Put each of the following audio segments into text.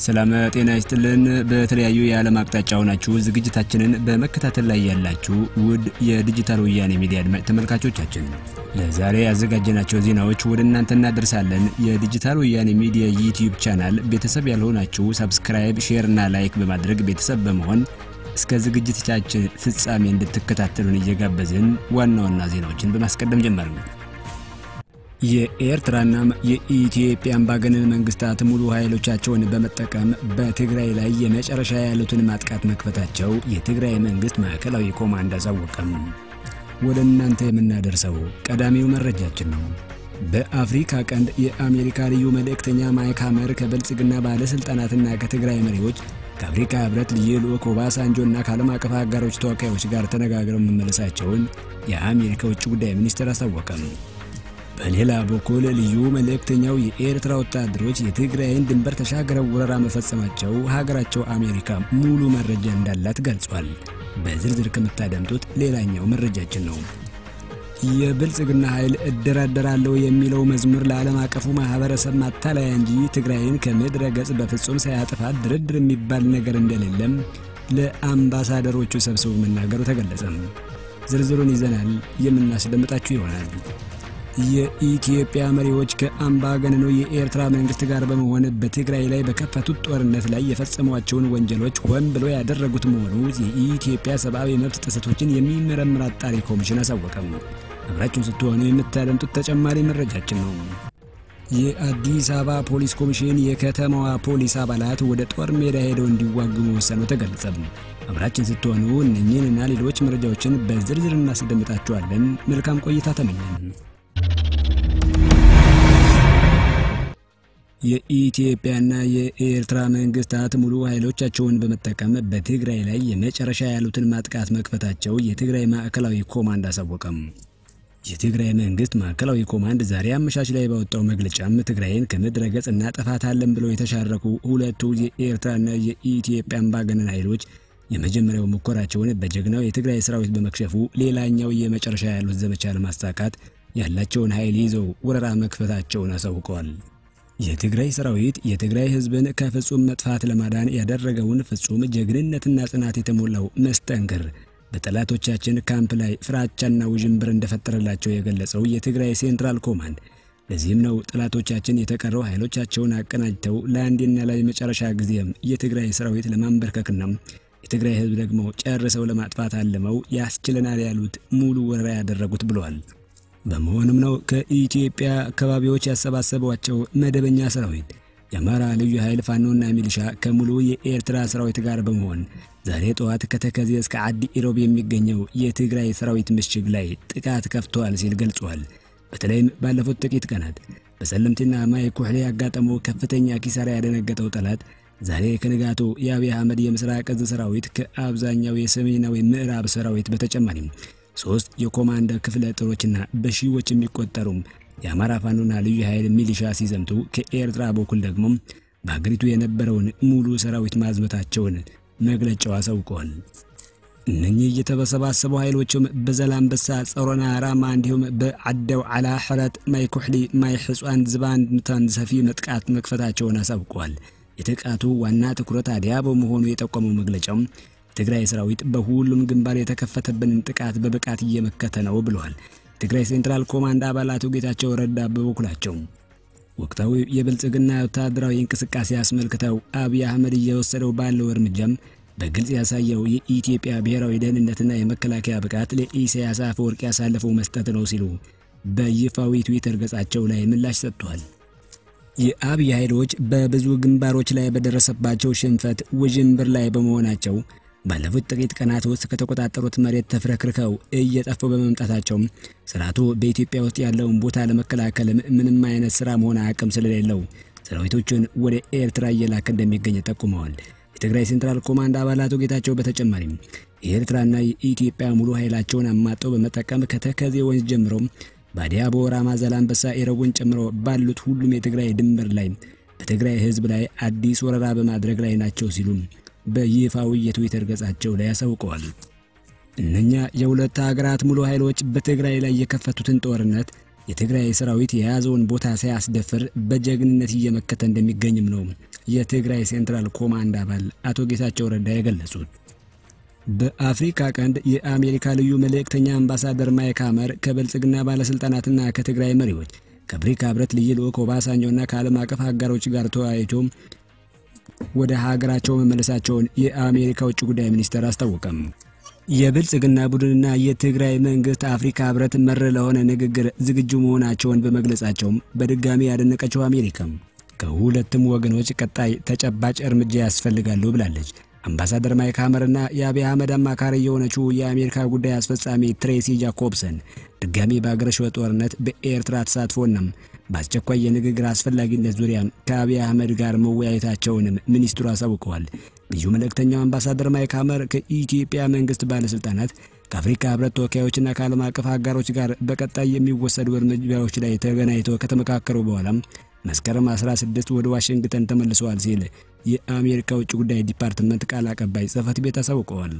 ሰላም ጤና ይስጥልን። በተለያዩ የዓለም አቅጣጫ ሆናችሁ ዝግጅታችንን በመከታተል ላይ ያላችሁ ውድ የዲጂታል ወያኔ ሚዲያ አድማጭ ተመልካቾቻችን ለዛሬ ያዘጋጀናቸው ዜናዎች ወደ እናንተ እናደርሳለን። የዲጂታል ወያኔ ሚዲያ ዩቲዩብ ቻናል ቤተሰብ ያልሆናችሁ ሰብስክራይብ፣ ሼር እና ላይክ በማድረግ ቤተሰብ በመሆን እስከ ዝግጅቶቻችን ፍጻሜ እንድትከታተሉን እየጋበዝን ዋና ዋና ዜናዎችን በማስቀደም ጀመርን። የኤርትራና የኢትዮጵያ አምባገነን መንግስታት ሙሉ ኃይሎቻቸውን በመጠቀም በትግራይ ላይ የመጨረሻ ያሉትን ማጥቃት መክፈታቸው የትግራይ መንግስት ማዕከላዊ ኮማንድ አሳወቀም። ወደ እናንተ የምናደርሰው ቀዳሚው መረጃችን ነው። በአፍሪካ ቀንድ የአሜሪካ ልዩ መልእክተኛ ማይክ ሀመር ከብልጽግና ባለሥልጣናትና ከትግራይ መሪዎች ከአፍሪካ ህብረት ልዩ ልዑክ ኦባሳንጆና ከዓለም አቀፍ አጋሮች ተወካዮች ጋር ተነጋግረው መመለሳቸውን የአሜሪካ ውጭ ጉዳይ ሚኒስትር አስታወቀም። በሌላ በኩል ልዩ መልእክተኛው የኤርትራ ወታደሮች የትግራይን ድንበር ተሻግረው ወረራ መፈጸማቸው ሀገራቸው አሜሪካ ሙሉ መረጃ እንዳላት ገልጿል። በዝርዝር ከምታደምጡት ሌላኛው መረጃችን ነው። የብልጽግና ኃይል እደራደራለሁ የሚለው መዝሙር ለዓለም አቀፉ ማህበረሰብ ማታለያ እንጂ ትግራይን ከምድረ ገጽ በፍጹም ሳያጥፋት ድርድር የሚባል ነገር እንደሌለም ለአምባሳደሮቹ ሰብስቦ መናገሩ ተገለጸም። ዝርዝሩን ይዘናል የምናስደምጣችሁ ይሆናል። የኢትዮጵያ መሪዎች ከአምባገነኑ የኤርትራ መንግስት ጋር በመሆን በትግራይ ላይ በከፈቱት ጦርነት ላይ የፈጸሟቸውን ወንጀሎች ሆን ብሎ ያደረጉት መሆኑ የኢትዮጵያ ሰብአዊ መብት ጥሰቶችን የሚመረምር አጣሪ ኮሚሽን አሳወቀም። አብራችሁን ስትሆኑ የምታደምጡት ተጨማሪ መረጃችን ነው። የአዲስ አበባ ፖሊስ ኮሚሽን የከተማዋ ፖሊስ አባላት ወደ ጦር ሜዳ ሄደው እንዲዋጉ መወሰኑ ተገለጸም። አብራችን ስትሆኑ እነኚህንና ሌሎች መረጃዎችን በዝርዝር እናስደምጣችኋለን። መልካም ቆይታ ተመኘን። የኢትዮጵያና የኤርትራ መንግስታት ሙሉ ኃይሎቻቸውን በመጠቀም በትግራይ ላይ የመጨረሻ ያሉትን ማጥቃት መክፈታቸው የትግራይ ማዕከላዊ ኮማንድ አሳወቀም። የትግራይ መንግስት ማዕከላዊ ኮማንድ ዛሬ አመሻሽ ላይ ባወጣው መግለጫም ትግራይን ከምድረ ገጽ እናጠፋታለን ብለው የተሻረኩ ሁለቱ የኤርትራና የኢትዮጵያ አምባገነን ኃይሎች የመጀመሪያው ሙከራቸውን በጀግናው የትግራይ ሰራዊት በመክሸፉ ሌላኛው የመጨረሻ ያሉት ዘመቻ ለማሳካት ያላቸውን ኃይል ይዘው ወረራ መክፈታቸውን አሳውቀዋል። የትግራይ ሰራዊት የትግራይ ህዝብን ከፍጹም መጥፋት ለማዳን ያደረገውን ፍጹም ጀግንነትና ጽናት የተሞላው መስተንክር በጠላቶቻችን ካምፕ ላይ ፍራቻና ውዥንብር እንደፈጠረላቸው የገለጸው የትግራይ ሴንትራል ኮማንድ ለዚህም ነው ጠላቶቻችን የተቀረው ኃይሎቻቸውን አቀናጅተው ለአንዴና ለመጨረሻ ጊዜም የትግራይ ሰራዊት ለማንበርከክና የትግራይ ህዝብ ደግሞ ጨርሰው ለማጥፋት አልመው ያስችለናል ያሉት ሙሉ ወረራ ያደረጉት ብለዋል። በመሆኑም ነው ከኢትዮጵያ አካባቢዎች ያሰባሰቧቸው መደበኛ ሰራዊት የአማራ ልዩ ኃይል ፋኖና ሚሊሻ ከሙሉ የኤርትራ ሰራዊት ጋር በመሆን ዛሬ ጠዋት ከተከዜ እስከ አዲ ኢሮብ የሚገኘው የትግራይ ሰራዊት ምሽግ ላይ ጥቃት ከፍተዋል ሲል ገልጿል። በተለይም ባለፉት ጥቂት ቀናት በሰለምቲና ማይ ኩሕሌ ያጋጠመው ከፍተኛ ኪሳራ ያደነገጠው ጠላት ዛሬ ከንጋቱ የአብይ አህመድ የምስራቅ እዝ ሰራዊት ከአብዛኛው የሰሜናዊ ምዕራብ ሰራዊት በተጨማሪም ሶስት የኮማንደር ክፍለ ጦሮችና በሺዎች የሚቆጠሩም የአማራ ፋኖና ልዩ ኃይል ሚሊሻ ሲዘምቱ ከኤርትራ በኩል ደግሞ በሀገሪቱ የነበረውን ሙሉ ሰራዊት ማዝመታቸውን መግለጫው አሳውቀዋል። እነኚህ የተሰባሰቡ ኃይሎችም በዘላንበሳ፣ ጸሮና፣ ራማ እንዲሁም በዓደው ዓላ፣ ሕረት፣ ማይ ኩሕሊ፣ ማይ ሕጿን፣ ዝባን፣ ምታን ሰፊ መጥቃት መክፈታቸውን አሳውቀዋል። የጥቃቱ ዋና ትኩረት አዲያ በመሆኑ የጠቆመው መግለጫው የትግራይ ሰራዊት በሁሉም ግንባር የተከፈተብንን ጥቃት በብቃት እየመከተ ነው ብለዋል። የትግራይ ሴንትራል ኮማንድ አባላቱ ጌታቸው ረዳ በበኩላቸው ወቅታዊ የብልጽግና ወታደራዊ እንቅስቃሴ አስመልክተው አብይ አህመድ እየወሰደው ባለው እርምጃም በግልጽ ያሳየው የኢትዮጵያ ብሔራዊ ደህንነትና የመከላከያ ብቃት ለኢሳያስ አፈወርቂ ያሳለፈው መስጠት ነው ሲሉ በይፋዊ ትዊተር ገጻቸው ላይ ምላሽ ሰጥቷል። የአብይ ኃይሎች በብዙ ግንባሮች ላይ በደረሰባቸው ሽንፈት ውዥንብር ላይ በመሆናቸው ባለፉት ጥቂት ቀናት ውስጥ ከተቆጣጠሩት መሬት ተፍረክርከው እየጠፉ በመምጣታቸው ስርዓቱ በኢትዮጵያ ውስጥ ያለውን ቦታ ለመከላከልም ምንም አይነት ስራ መሆን አቅም ስለሌለው ሰራዊቶቹን ወደ ኤርትራ እየላከ እንደሚገኝ ጠቁመዋል። የትግራይ ሴንትራል ኮማንድ አባላቱ ጌታቸው በተጨማሪም የኤርትራና የኢትዮጵያ ሙሉ ኃይላቸውን አማጠው በመጠቀም ከተከዜ ወንዝ ጀምሮ ባዲያቦ፣ ራማ፣ ዛላንበሳ፣ ኢሮብን ጨምሮ ባሉት ሁሉም የትግራይ ድንበር ላይ በትግራይ ህዝብ ላይ አዲስ ወረራ በማድረግ ላይ ናቸው ሲሉም በይፋዊ የትዊተር ገጻቸው ላይ አሳውቀዋል። እነኛ የሁለት ሀገራት ሙሉ ኃይሎች በትግራይ ላይ የከፈቱትን ጦርነት የትግራይ ሰራዊት የያዘውን ቦታ ሳያስደፍር በጀግንነት እየመከተ እንደሚገኝም ነው የትግራይ ሴንትራል ኮማንድ አባል አቶ ጌታቸው ረዳ የገለጹት። በአፍሪካ ቀንድ የአሜሪካ ልዩ መልእክተኛ አምባሳደር ማይክ ሀመር ከብልጽግና ባለስልጣናትና ከትግራይ መሪዎች ከአፍሪካ ህብረት ልዩ ልዑክ ኦባሳንጆና ከዓለም አቀፍ አጋሮች ጋር ተወያይቶ ወደ ሀገራቸው መመለሳቸውን የአሜሪካ ውጭ ጉዳይ ሚኒስቴር አስታወቀም። የብልጽግና ቡድንና የትግራይ መንግስት አፍሪካ ህብረት መር ለሆነ ንግግር ዝግጁ መሆናቸውን በመግለጻቸውም በድጋሚ ያደነቀችው አሜሪካም ከሁለቱም ወገኖች ቀጣይ ተጨባጭ እርምጃ ያስፈልጋሉ ብላለች። አምባሳደር ማይክ ሀመርና የአብይ አህመድ አማካሪ የሆነችው የአሜሪካ ጉዳይ አስፈጻሚ ትሬሲ ጃኮብሰን ድጋሚ በአገረሸው ጦርነት በኤርትራ ተሳትፎናም በአስቸኳይ የንግግር አስፈላጊነት ዙሪያ ከአብይ አህመድ ጋር መወያየታቸውንም ሚኒስትሩ አሳውቀዋል። ልዩ መልእክተኛው አምባሳደር ማይክ ሀመር ከኢትዮጵያ መንግስት ባለስልጣናት ከአፍሪካ ህብረት ተወካዮችና ከዓለም አቀፍ አጋሮች ጋር በቀጣይ የሚወሰዱ እርምጃዎች ላይ ተገናኝተው ከተመካከሩ በኋላም መስከረም 16 ወደ ዋሽንግተን ተመልሰዋል ሲል የአሜሪካ ውጭ ጉዳይ ዲፓርትመንት ቃል አቀባይ ጽህፈት ቤት አሳውቀዋል።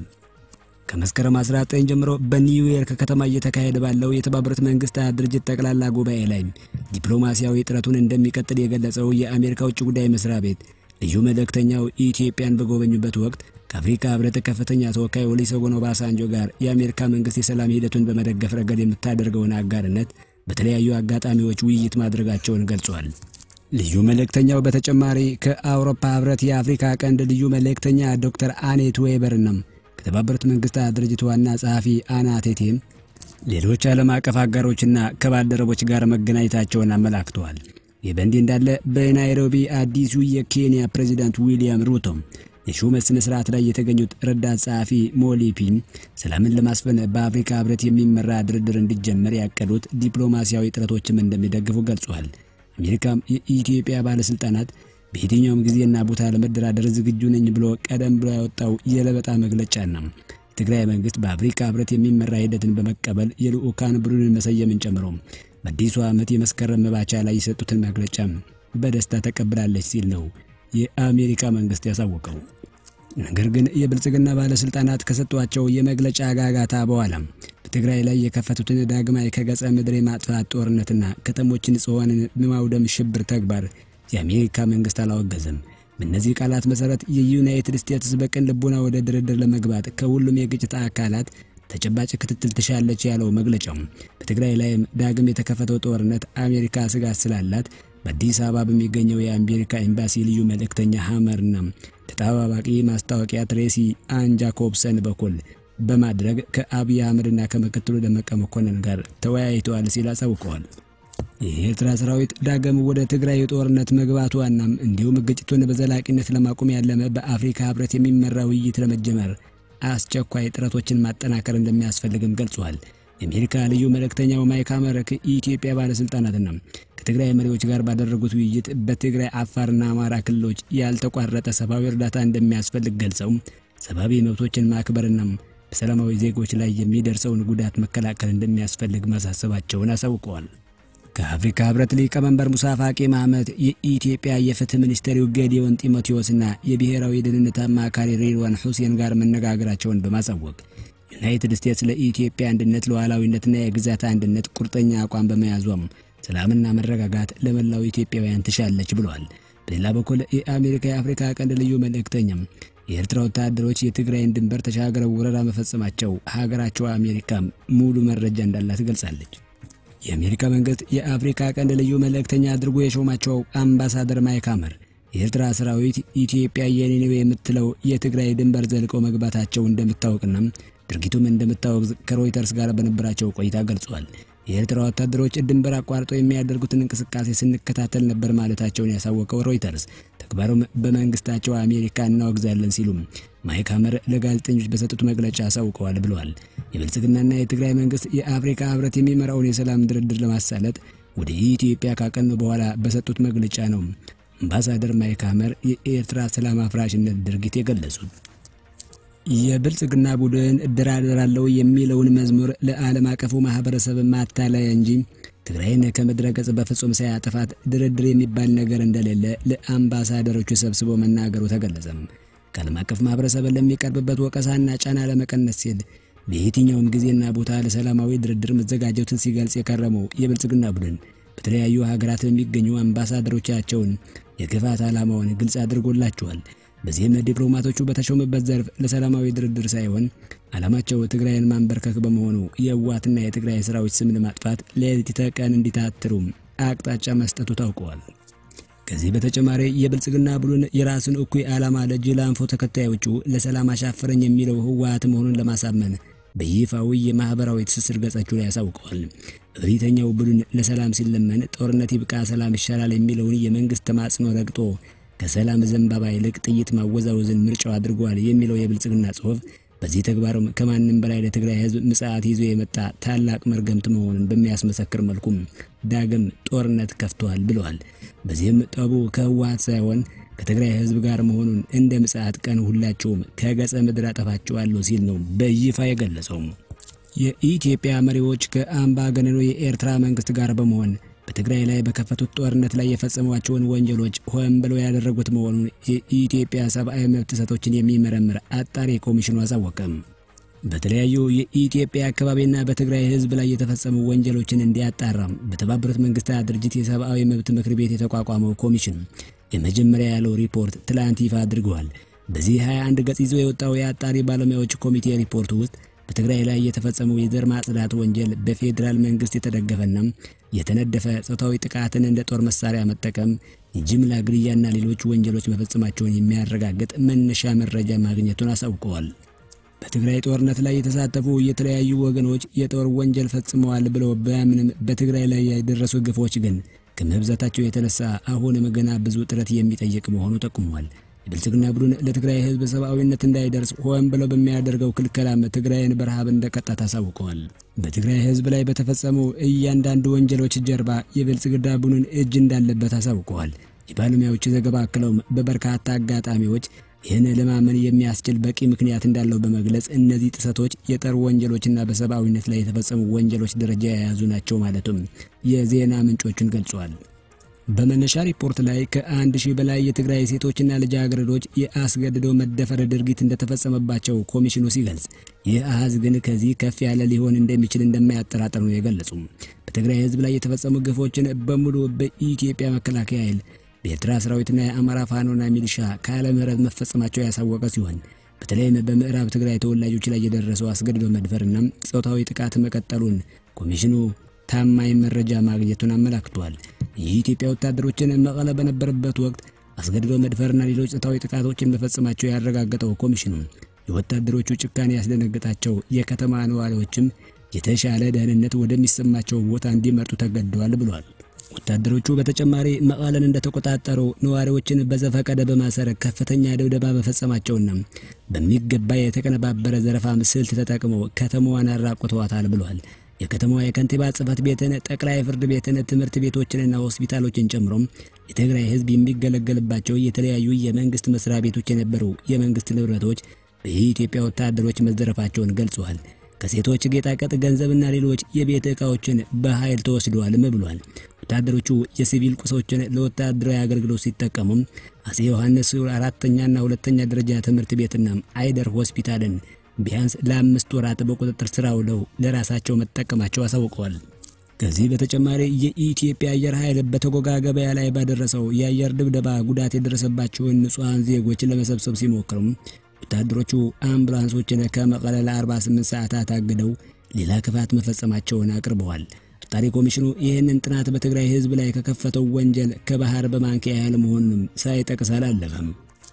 ከመስከረም 19 ጀምሮ በኒውዮርክ ከተማ እየተካሄደ ባለው የተባበሩት መንግስታት ድርጅት ጠቅላላ ጉባኤ ላይ ዲፕሎማሲያዊ ጥረቱን እንደሚቀጥል የገለጸው የአሜሪካ ውጭ ጉዳይ መስሪያ ቤት ልዩ መልእክተኛው ኢትዮጵያን በጎበኙበት ወቅት ከአፍሪካ ህብረት ከፍተኛ ተወካይ ኦሉሴጉን ኦባሳንጆ ጋር የአሜሪካ መንግስት የሰላም ሂደቱን በመደገፍ ረገድ የምታደርገውን አጋርነት በተለያዩ አጋጣሚዎች ውይይት ማድረጋቸውን ገልጿል። ልዩ መልእክተኛው በተጨማሪ ከአውሮፓ ህብረት የአፍሪካ ቀንድ ልዩ መልእክተኛ ዶክተር አኔት ዌበርናም ከተባበሩት መንግስታት ድርጅት ዋና ጸሐፊ አና ቴቴም ሌሎች ዓለም አቀፍ አጋሮችና ከባልደረቦች ጋር መገናኘታቸውን አመላክተዋል። ይህ በእንዲህ እንዳለ በናይሮቢ አዲሱ የኬንያ ፕሬዚዳንት ዊሊያም ሩቶም የሹመት ስነ ስርዓት ላይ የተገኙት ረዳት ጸሐፊ ሞሊፒም ሰላምን ለማስፈን በአፍሪካ ህብረት የሚመራ ድርድር እንዲጀመር ያቀዱት ዲፕሎማሲያዊ ጥረቶችም እንደሚደግፉ ገልጿል። አሜሪካም የኢትዮጵያ ባለስልጣናት በየትኛውም ጊዜና ቦታ ለመደራደር ዝግጁ ነኝ ብሎ ቀደም ብሎ ያወጣው የለበጣ መግለጫና የትግራይ መንግስት በአፍሪካ ህብረት የሚመራ ሂደትን በመቀበል የልዑካን ቡድንን መሰየምን ጨምሮ በአዲሱ ዓመት የመስከረም መባቻ ላይ የሰጡትን መግለጫ በደስታ ተቀብላለች ሲል ነው የአሜሪካ መንግስት ያሳወቀው። ነገር ግን የብልጽግና ባለስልጣናት ከሰጧቸው የመግለጫ ጋጋታ በኋላ በትግራይ ላይ የከፈቱትን ዳግማዊ ከገጸ ምድር የማጥፋት ጦርነትና ከተሞችን ጽዋንን በማውደም ሽብር ተግባር የአሜሪካ መንግስት አላወገዘም። በእነዚህ ቃላት መሰረት የዩናይትድ ስቴትስ በቅን ልቦና ወደ ድርድር ለመግባት ከሁሉም የግጭት አካላት ተጨባጭ ክትትል ትሻለች ያለው መግለጫው በትግራይ ላይም ዳግም የተከፈተው ጦርነት አሜሪካ ስጋት ስላላት በአዲስ አበባ በሚገኘው የአሜሪካ ኤምባሲ ልዩ መልእክተኛ ሀመርና ተጠባባቂ ማስታወቂያ ትሬሲ አን ጃኮብሰን በኩል በማድረግ ከአብይ አህመድና ከምክትሉ ደመቀ መኮንን ጋር ተወያይተዋል ሲል አሳውቀዋል። የኤርትራ ሰራዊት ዳግም ወደ ትግራይ ጦርነት መግባቷናም እንዲሁም ግጭቱን በዘላቂነት ለማቆም ያለመ በአፍሪካ ህብረት የሚመራ ውይይት ለመጀመር አስቸኳይ ጥረቶችን ማጠናከር እንደሚያስፈልግም ገልጿል። የአሜሪካ ልዩ መልእክተኛው ማይክ ሀመር ከኢትዮጵያ ባለስልጣናትና ከትግራይ መሪዎች ጋር ባደረጉት ውይይት በትግራይ አፋርና አማራ ክልሎች ያልተቋረጠ ሰብአዊ እርዳታ እንደሚያስፈልግ ገልጸው ሰብአዊ መብቶችን ማክበርና በሰላማዊ ዜጎች ላይ የሚደርሰውን ጉዳት መከላከል እንደሚያስፈልግ ማሳሰባቸውን አሳውቀዋል። ከአፍሪካ ህብረት ሊቀመንበር ሙሳ ፋቂ ማህመድ የኢትዮጵያ የፍትህ ሚኒስቴሩ ጌዲዮን ጢሞቴዎስና የብሔራዊ ደህንነት አማካሪ ሬድዋን ሁሴን ጋር መነጋገራቸውን በማሳወቅ ዩናይትድ ስቴትስ ለኢትዮጵያ አንድነት ሉዓላዊነትና የግዛት አንድነት ቁርጠኛ አቋም በመያዟም ሰላምና መረጋጋት ለመላው ኢትዮጵያውያን ትሻለች ብለዋል። በሌላ በኩል የአሜሪካ የአፍሪካ ቀንድ ልዩ መልእክተኛም የኤርትራ ወታደሮች የትግራይን ድንበር ተሻግረው ወረራ መፈጸማቸው ሀገራቸው አሜሪካም ሙሉ መረጃ እንዳላት ገልጻለች። የአሜሪካ መንግስት የአፍሪካ ቀንድ ልዩ መልእክተኛ አድርጎ የሾማቸው አምባሳደር ማይክ ሀመር የኤርትራ ሰራዊት ኢትዮጵያ የኔ ነው የምትለው የትግራይ ድንበር ዘልቀው መግባታቸው እንደምታወቅና ድርጊቱም እንደምታወግዝ ከሮይተርስ ጋር በነበራቸው ቆይታ ገልጿል። የኤርትራ ወታደሮች ድንበር አቋርጠው የሚያደርጉትን እንቅስቃሴ ስንከታተል ነበር ማለታቸውን ያሳወቀው ሮይተርስ ተግባሩም በመንግስታቸው አሜሪካ እናወግዛለን ሲሉም ማይክ ሀመር ለጋዜጠኞች በሰጡት መግለጫ አሳውቀዋል ብለዋል። የብልጽግናና የትግራይ መንግስት የአፍሪካ ህብረት የሚመራውን የሰላም ድርድር ለማሳለጥ ወደ ኢትዮጵያ ካቀኑ በኋላ በሰጡት መግለጫ ነው አምባሳደር ማይክ ሀመር የኤርትራ ሰላም አፍራሽነት ድርጊት የገለጹት። የብልጽግና ቡድን እደራደራለሁ የሚለውን መዝሙር ለዓለም አቀፉ ማህበረሰብ ማታለያ እንጂ ትግራይን ከምድረ ገጽ በፍጹም ሳያጠፋት ድርድር የሚባል ነገር እንደሌለ ለአምባሳደሮቹ ሰብስቦ መናገሩ ተገለጸም። ከዓለም አቀፍ ማህበረሰብ ለሚቀርብበት ወቀሳና ጫና ለመቀነስ ሲል በየትኛውም ጊዜና ቦታ ለሰላማዊ ድርድር መዘጋጀቱን ሲገልጽ የከረመው የብልጽግና ቡድን በተለያዩ ሀገራት የሚገኙ አምባሳደሮቻቸውን የክፋት ዓላማውን ግልጽ አድርጎላቸዋል። በዚህም ዲፕሎማቶቹ በተሾሙበት ዘርፍ ለሰላማዊ ድርድር ሳይሆን ዓላማቸው ትግራይን ማንበርከክ በመሆኑ የህወሓትና የትግራይ ሰራዊት ስም ለማጥፋት ሌሊት ተቀን እንዲታትሩ አቅጣጫ መስጠቱ ታውቀዋል። ከዚህ በተጨማሪ የብልጽግና ቡድን የራሱን እኩይ ዓላማ ለጅላንፎ ተከታዮቹ ለሰላም አሻፈረኝ የሚለው ህወሓት መሆኑን ለማሳመን በይፋዊ የማህበራዊ ትስስር ገጻቹ ላይ ያሳውቀዋል። እብሪተኛው ቡድን ለሰላም ሲለመን ጦርነት ይብቃ፣ ሰላም ይሻላል የሚለውን የመንግስት ተማጽኖ ረግጦ ከሰላም ዘንባባ ይልቅ ጥይት ማወዛወዝን ምርጫው አድርጓል የሚለው የብልጽግና ጽሑፍ በዚህ ተግባሩም ከማንም በላይ ለትግራይ ህዝብ ምጽአት ይዞ የመጣ ታላቅ መርገምት መሆኑን በሚያስመሰክር መልኩም ዳግም ጦርነት ከፍተዋል ብለዋል። በዚህም ጠቡ ከህወሓት ሳይሆን ከትግራይ ህዝብ ጋር መሆኑን እንደ ምጽአት ቀን ሁላቸውም ከገጸ ምድር አጠፋቸዋለሁ ሲል ነው በይፋ የገለጸው። የኢትዮጵያ መሪዎች ከአምባገነኑ የኤርትራ መንግስት ጋር በመሆን በትግራይ ላይ በከፈቱት ጦርነት ላይ የፈጸሟቸውን ወንጀሎች ሆን ብለው ያደረጉት መሆኑን የኢትዮጵያ ሰብአዊ መብት ጥሰቶችን የሚመረምር አጣሪ ኮሚሽኑ አሳወቀም። በተለያዩ የኢትዮጵያ አካባቢና በትግራይ ህዝብ ላይ የተፈጸሙ ወንጀሎችን እንዲያጣራም በተባበሩት መንግስታት ድርጅት የሰብአዊ መብት ምክር ቤት የተቋቋመው ኮሚሽን የመጀመሪያ ያለው ሪፖርት ትላንት ይፋ አድርገዋል። በዚህ 21 ገጽ ይዞ የወጣው የአጣሪ ባለሙያዎች ኮሚቴ ሪፖርት ውስጥ በትግራይ ላይ የተፈጸመው የዘር ማጽዳት ወንጀል በፌዴራል መንግስት የተደገፈና የተነደፈ ጾታዊ ጥቃትን እንደ ጦር መሳሪያ መጠቀም፣ የጅምላ ግድያና ሌሎች ወንጀሎች መፈጸማቸውን የሚያረጋግጥ መነሻ መረጃ ማግኘቱን አሳውቀዋል። በትግራይ ጦርነት ላይ የተሳተፉ የተለያዩ ወገኖች የጦር ወንጀል ፈጽመዋል ብለው በምንም በትግራይ ላይ የደረሱ ግፎች ግን ከመብዛታቸው የተነሳ አሁንም ገና ብዙ ጥረት የሚጠይቅ መሆኑ ጠቁሟል። የብልጽግና ቡድን ለትግራይ ህዝብ ሰብአዊነት እንዳይደርስ ሆን ብለው በሚያደርገው ክልከላም ትግራይን በረሃብ እንደቀጣ ታሳውቀዋል። በትግራይ ህዝብ ላይ በተፈጸሙ እያንዳንዱ ወንጀሎች ጀርባ የብልጽግና ቡድን እጅ እንዳለበት አሳውቀዋል። የባለሙያዎች ዘገባ አክለውም በበርካታ አጋጣሚዎች ይህን ለማመን የሚያስችል በቂ ምክንያት እንዳለው በመግለጽ እነዚህ ጥሰቶች የጦር ወንጀሎችና በሰብአዊነት ላይ የተፈጸሙ ወንጀሎች ደረጃ የያዙ ናቸው ማለቱም የዜና ምንጮቹን ገልጸዋል። በመነሻ ሪፖርት ላይ ከአንድ ሺህ በላይ የትግራይ ሴቶችና ልጃገረዶች የአስገድደው መደፈር ድርጊት እንደተፈጸመባቸው ኮሚሽኑ ሲገልጽ፣ ይህ አሃዝ ግን ከዚህ ከፍ ያለ ሊሆን እንደሚችል እንደማያጠራጥር ነው የገለጹ። በትግራይ ህዝብ ላይ የተፈጸሙ ግፎችን በሙሉ በኢትዮጵያ መከላከያ ኃይል በኤርትራ ሰራዊትና የአማራ ፋኖና ሚሊሻ ካለ ምህረት መፈጸማቸው ያሳወቀ ሲሆን በተለይም በምዕራብ ትግራይ ተወላጆች ላይ የደረሰው አስገድዶ መድፈርና ጾታዊ ጥቃት መቀጠሉን ኮሚሽኑ ታማኝ መረጃ ማግኘቱን አመላክቷል። የኢትዮጵያ ወታደሮችን መቀለ በነበረበት ወቅት አስገድዶ መድፈርና ሌሎች ጾታዊ ጥቃቶችን መፈጸማቸው ያረጋገጠው ኮሚሽኑ የወታደሮቹ ጭካኔ ያስደነገጣቸው የከተማ ነዋሪዎችም የተሻለ ደህንነት ወደሚሰማቸው ቦታ እንዲመርጡ ተገደዋል ብሏል። ወታደሮቹ በተጨማሪ መቀለን እንደተቆጣጠሩ ነዋሪዎችን በዘፈቀደ በማሰር ከፍተኛ ድብደባ መፈጸማቸውና በሚገባ የተቀነባበረ ዘረፋም ስልት ተጠቅመው ከተማዋን አራቁተዋታል ብሏል። የከተማዋ የከንቲባ ጽሕፈት ቤትን፣ ጠቅላይ ፍርድ ቤትን፣ ትምህርት ቤቶችንና ሆስፒታሎችን ጨምሮ የትግራይ ሕዝብ የሚገለገልባቸው የተለያዩ የመንግስት መስሪያ ቤቶች የነበሩ የመንግስት ንብረቶች በኢትዮጵያ ወታደሮች መዘረፋቸውን ገልጸዋል። ከሴቶች ጌጣጌጥ፣ ገንዘብና ሌሎች የቤት ዕቃዎችን በኃይል ተወስደዋልም ብሏል። ወታደሮቹ የሲቪል ቁሶችን ለወታደራዊ አገልግሎት ሲጠቀሙም አጼ ዮሐንስ አራተኛና ሁለተኛ ደረጃ ትምህርት ቤትና አይደር ሆስፒታልን ቢያንስ ለአምስት ወራት በቁጥጥር ስር ውለው ለራሳቸው መጠቀማቸው አሳውቀዋል። ከዚህ በተጨማሪ የኢትዮጵያ አየር ኃይል በተጎጋ ገበያ ላይ ባደረሰው የአየር ድብደባ ጉዳት የደረሰባቸውን ንጹሐን ዜጎች ለመሰብሰብ ሲሞክሩም ወታደሮቹ አምቡላንሶችን ከመቀለ ለ48 ሰዓታት አግደው ሌላ ክፋት መፈጸማቸውን አቅርበዋል። አጣሪ ኮሚሽኑ ይህንን ጥናት በትግራይ ሕዝብ ላይ ከከፈተው ወንጀል ከባህር በማንኪያ ያህል መሆኑንም ሳይጠቅስ አላለፈም።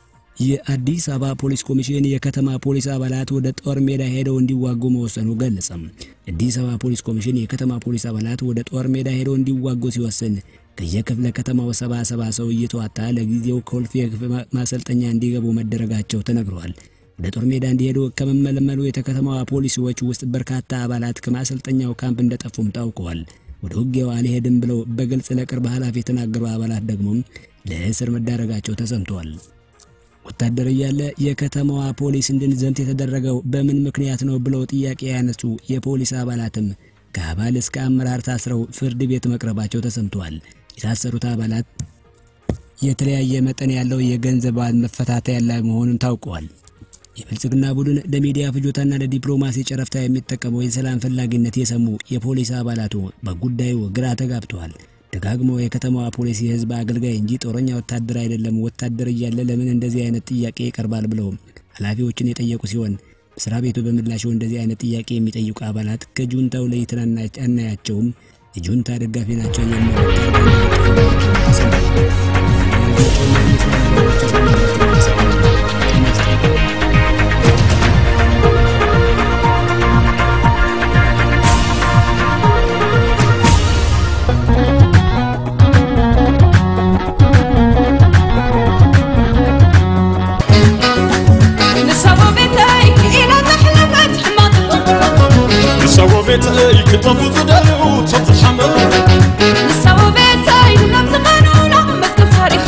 የአዲስ አበባ ፖሊስ ኮሚሽን የከተማ ፖሊስ አባላት ወደ ጦር ሜዳ ሄደው እንዲዋጉ መወሰኑ ገለጸም። አዲስ አበባ ፖሊስ ኮሚሽን የከተማ ፖሊስ አባላት ወደ ጦር ሜዳ ሄደው እንዲዋጉ ሲወስን ከየክፍለ ከተማው ሰባ ሰባ ሰው እየተዋጣ ለጊዜው ኮልፌ ማሰልጠኛ እንዲገቡ መደረጋቸው ተነግረዋል። ወደ ጦር ሜዳ እንዲሄዱ ከመመለመሉ የከተማዋ ፖሊሲዎች ውስጥ በርካታ አባላት ከማሰልጠኛው ካምፕ እንደጠፉም ታውቀዋል። ወደ ውጊያው አልሄድም ብለው በግልጽ ለቅርብ ኃላፊ የተናገሩ አባላት ደግሞ ለእስር መዳረጋቸው ተሰምተዋል። ወታደር እያለ የከተማዋ ፖሊስ እንድንዘምት የተደረገው በምን ምክንያት ነው ብለው ጥያቄ ያነሱ የፖሊስ አባላትም ከአባል እስከ አመራር ታስረው ፍርድ ቤት መቅረባቸው ተሰምተዋል። የታሰሩት አባላት የተለያየ መጠን ያለው የገንዘብ መፈታታ ያለ መሆኑን ታውቀዋል። የብልጽግና ቡድን ለሚዲያ ፍጆታና ለዲፕሎማሲ ጨረፍታ የሚጠቀመው የሰላም ፈላጊነት የሰሙ የፖሊስ አባላቱ በጉዳዩ ግራ ተጋብተዋል። ደጋግሞ የከተማዋ ፖሊስ የህዝብ አገልጋይ እንጂ ጦረኛ ወታደር አይደለም፣ ወታደር እያለ ለምን እንደዚህ አይነት ጥያቄ ይቀርባል ብለው ኃላፊዎችን የጠየቁ ሲሆን መስሪያ ቤቱ በምላሹ እንደዚህ አይነት ጥያቄ የሚጠይቁ አባላት ከጁንታው ለይተን አናያቸውም፣ የጁንታ ደጋፊ ናቸው የሚል ንሰዎ ቤተይ ክጠፉ ዝደልዩ ተትሓመ ንሰዎ ቤተይ ናብ ዝቐኑና መዝገብ ታሪኽ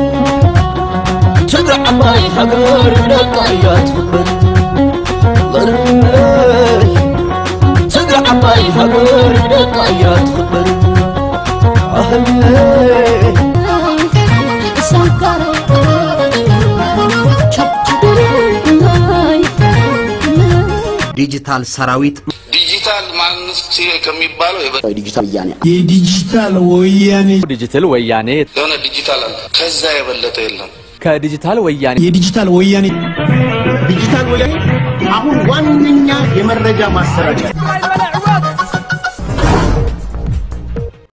ትግራይ ዓባይ ሃገር ደቃ እያ ትኽበር በርበይ ትግራይ ዓባይ ሃገር ደቃ እያ ትኽበር ኣህለይ ዲጂታል ሰራዊት ዲጂታል ማንነት ከሚባለው የበ- ዲጂታል ወያኔ የዲጂታል ወያኔ ዲጂታል ወያኔ የሆነ ዲጂታል አለ። ከዛ የበለጠ የለም። ከዲጂታል ወያኔ የዲጂታል ወያኔ ዲጂታል ወያኔ አሁን ዋነኛ የመረጃ ማሰራጫ